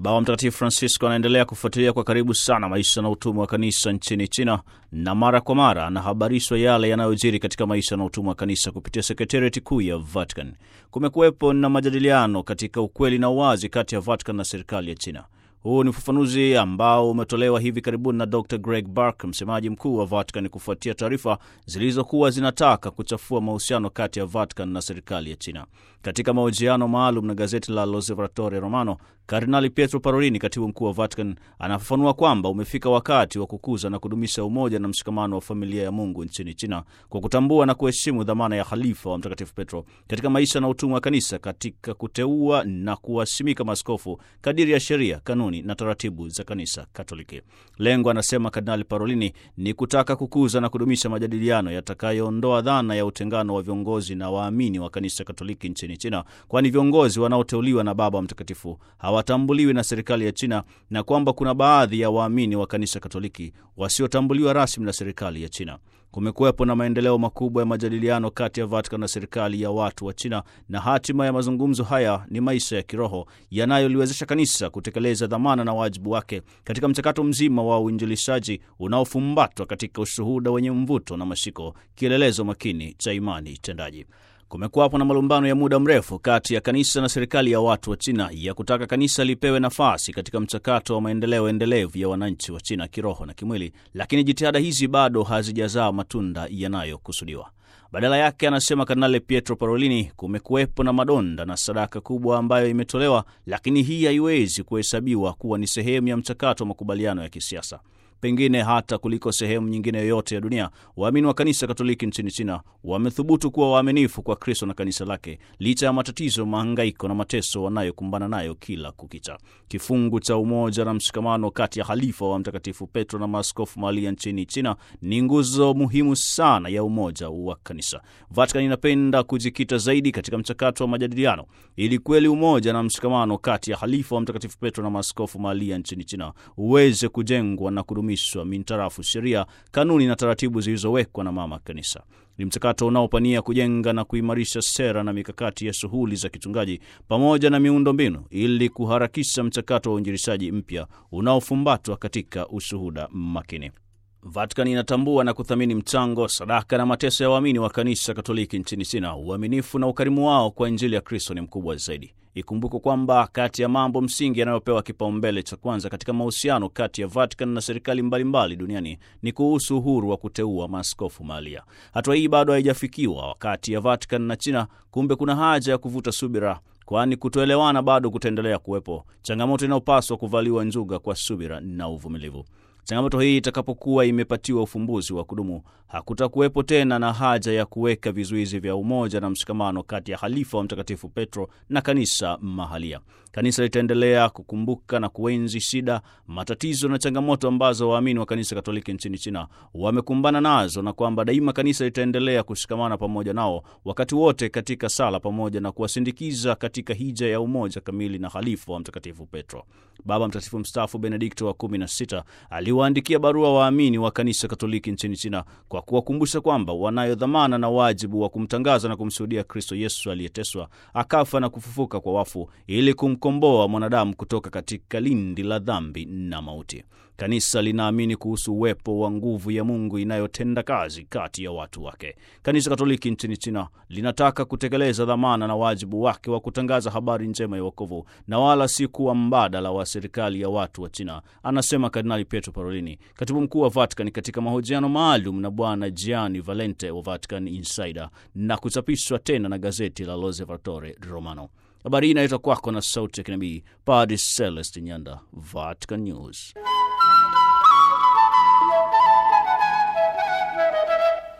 Baba Mtakatifu Francisco anaendelea kufuatilia kwa karibu sana maisha na utumwa wa kanisa nchini China, na mara kwa mara anahabarishwa yale yanayojiri katika maisha na utumwa wa kanisa kupitia sekretariati kuu ya Vatican. Kumekuwepo na majadiliano katika ukweli na uwazi kati ya Vatican na serikali ya China. Huu ni ufafanuzi ambao umetolewa hivi karibuni na Dr Greg Burke, msemaji mkuu wa Vatican, kufuatia taarifa zilizokuwa zinataka kuchafua mahusiano kati ya Vatican na serikali ya China. Katika mahojiano maalum na gazeti la L'Osservatore Romano, Kardinali Pietro Parolini, katibu mkuu wa Vatican, anafafanua kwamba umefika wakati wa kukuza na kudumisha umoja na mshikamano wa familia ya Mungu nchini China kwa kutambua na kuheshimu dhamana ya halifa wa Mtakatifu Petro katika maisha na utumwa wa kanisa, katika kuteua na kuwasimika maaskofu kadiri ya sheria, kanuni na taratibu za kanisa Katoliki. Lengo, anasema Kardinali Parolini, ni kutaka kukuza na kudumisha majadiliano yatakayoondoa dhana ya utengano wa viongozi na waamini wa kanisa Katoliki nchini China, kwani viongozi wanaoteuliwa na Baba Mtakatifu hawatambuliwi na serikali ya China na kwamba kuna baadhi ya waamini wa kanisa Katoliki wasiotambuliwa rasmi na serikali ya China. Kumekuwepo na maendeleo makubwa ya majadiliano kati ya Vatican na serikali ya watu wa China, na hatima ya mazungumzo haya ni maisha ya kiroho yanayoliwezesha kanisa kutekeleza dhamana na wajibu wake katika mchakato mzima wa uinjilishaji unaofumbatwa katika ushuhuda wenye mvuto na mashiko, kielelezo makini cha imani tendaji. Kumekuwapo na malumbano ya muda mrefu kati ya kanisa na serikali ya watu wa China ya kutaka kanisa lipewe nafasi katika mchakato wa maendeleo endelevu ya wananchi wa China kiroho na kimwili, lakini jitihada hizi bado hazijazaa matunda yanayokusudiwa. Badala yake, anasema Kardinali Pietro Parolini, kumekuwepo na madonda na sadaka kubwa ambayo imetolewa, lakini hii haiwezi kuhesabiwa kuwa ni sehemu ya mchakato wa makubaliano ya kisiasa. Pengine hata kuliko sehemu nyingine yoyote ya dunia, waamini wa kanisa Katoliki nchini China wamethubutu kuwa waaminifu kwa Kristo na kanisa lake licha ya matatizo, mahangaiko na mateso wanayokumbana nayo kila kukicha. Kifungu cha umoja na mshikamano kati ya halifa wa Mtakatifu Petro na maaskofu mahalia nchini China ni nguzo muhimu sana ya umoja wa kanisa. Vatican inapenda kujikita zaidi katika mchakato wa majadiliano ili kweli umoja na mshikamano kati ya halifa wa Mtakatifu Petro na maaskofu mahalia nchini China uweze kujengwa na kudumishwa mintarafu sheria, kanuni na taratibu zilizowekwa na mama kanisa. Ni mchakato unaopania kujenga na kuimarisha sera na mikakati ya shughuli za kichungaji pamoja na miundo mbinu ili kuharakisha mchakato wa uinjilishaji mpya unaofumbatwa katika ushuhuda makini. Vatican inatambua na kuthamini mchango, sadaka na mateso ya waamini wa kanisa Katoliki nchini China. Uaminifu na ukarimu wao kwa Injili ya Kristo ni mkubwa zaidi. Ikumbukwe kwamba kati ya mambo msingi yanayopewa kipaumbele cha kwanza katika mahusiano kati ya Vatican na serikali mbalimbali duniani ni kuhusu uhuru wa kuteua maaskofu mahalia. Hatua hii bado haijafikiwa kati ya Vatican na China. Kumbe kuna haja ya kuvuta subira, kwani kutoelewana bado kutaendelea kuwepo, changamoto inayopaswa kuvaliwa njuga kwa subira na uvumilivu. Changamoto hii itakapokuwa imepatiwa ufumbuzi wa kudumu, hakutakuwepo tena na haja ya kuweka vizuizi vya umoja na mshikamano kati ya halifa wa Mtakatifu Petro na kanisa mahalia. Kanisa litaendelea kukumbuka na kuenzi shida, matatizo na changamoto ambazo waamini wa kanisa Katoliki nchini China wamekumbana nazo, na kwamba daima kanisa litaendelea kushikamana pamoja nao wakati wote katika sala, pamoja na kuwasindikiza katika hija ya umoja kamili na halifa wa Mtakatifu Petro. Baba Mtakatifu mstaafu Benedikto wa kumi na sita aliwaandikia barua waamini wa kanisa Katoliki nchini China kwa kuwakumbusha kwamba wanayo dhamana na wajibu wa kumtangaza na kumshuhudia Kristo Yesu aliyeteswa, akafa na kufufuka kwa wafu ili kumkomboa mwanadamu kutoka katika lindi la dhambi na mauti. Kanisa linaamini kuhusu uwepo wa nguvu ya Mungu inayotenda kazi kati ya watu wake. Kanisa Katoliki nchini China linataka kutekeleza dhamana na wajibu wake wa kutangaza habari njema ya wokovu na wala si kuwa mbadala wa serikali ya watu wa China, anasema Kardinali Pietro Parolini, katibu mkuu wa Vatican, katika mahojiano maalum na Bwana Gianni Valente wa Vatican Insider na kuchapishwa tena na gazeti la L'Osservatore Romano. Habari hii inaletwa kwako na sauti ya kinabii Padre Celeste Nyanda, Vatican News.